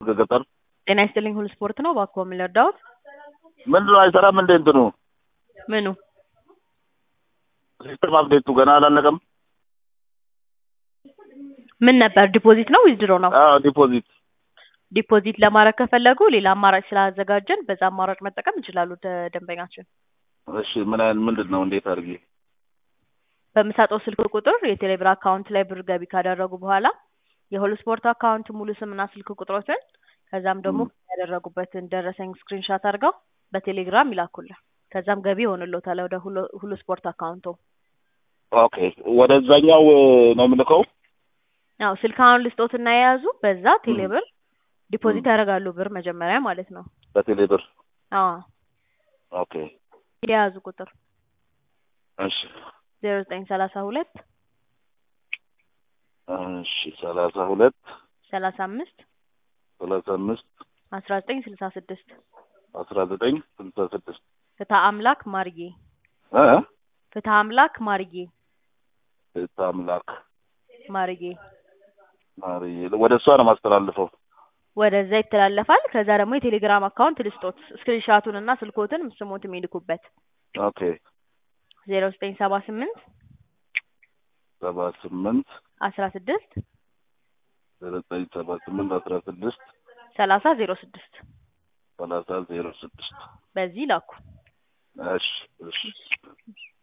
ገጠር ጤና ይስጥልኝ ሁሉ ስፖርት ነው። እባክዎ ምን ልርዳዎት? ምንድን ነው አይሰራም እንዴ እንትኑ ምኑ? ሲስተም አፕዴቱ ገና አላለቀም? ምን ነበር ዲፖዚት ነው ዊዝድሮ ነው? አዎ ዲፖዚት ዲፖዚት ለማድረግ ከፈለጉ ሌላ አማራጭ ስላዘጋጀን በዛ አማራጭ መጠቀም ይችላሉ ደ- ደንበኛችን። እሺ ምን አይነት ምንድን ነው እንዴት አድርጌ በምሰጠው ስልክ ቁጥር የቴሌብር አካውንት ላይ ብር ገቢ ካደረጉ በኋላ የሁሉ ስፖርት አካውንት ሙሉ ስምና ስልክ ቁጥሮትን ከዛም ደግሞ ያደረጉበትን ደረሰኝ ስክሪንሻት አድርገው በቴሌግራም ይላኩልን። ከዛም ገቢ ይሆንልዎታል ወደ ሁሉ- ሁሉ ስፖርት አካውንቶ። ኦኬ ወደዛኛው ነው የምልከው ያው ስልክ አሁን ልስጦትና የያዙ በዛ ቴሌብር ዲፖዚት ያደርጋሉ ብር መጀመሪያ ማለት ነው። በቴሌ ብር አዎ ኦኬ የያዙ ቁጥር እሺ ዜሮ ዘጠኝ ሰላሳ ሁለት እሺ ሰላሳ ሁለት ሰላሳ አምስት ሰላሳ አምስት አስራ ዘጠኝ ስልሳ ስድስት አስራ ዘጠኝ ስልሳ ስድስት ፍትሐ አምላክ ማርዬ እ ፍትሐ አምላክ ማርዬ ቤተ አምላክ ማርዬ ማርዬ ወደ እሷ ነው ማስተላልፈው ወደዛ ይተላለፋል። ከዛ ደግሞ የቴሌግራም አካውንት ልስጦት ስክሪንሻቱን እና ስልኮትን ስሞት የሚልኩበት ኦኬ ዜሮ ዘጠኝ ሰባ ስምንት ሰባ ስምንት አስራ ስድስት ዘጠኝ ሰባ ስምንት አስራ ስድስት ሰላሳ ዜሮ ስድስት ሰላሳ ዜሮ ስድስት በዚህ ላኩ። እሺ እሺ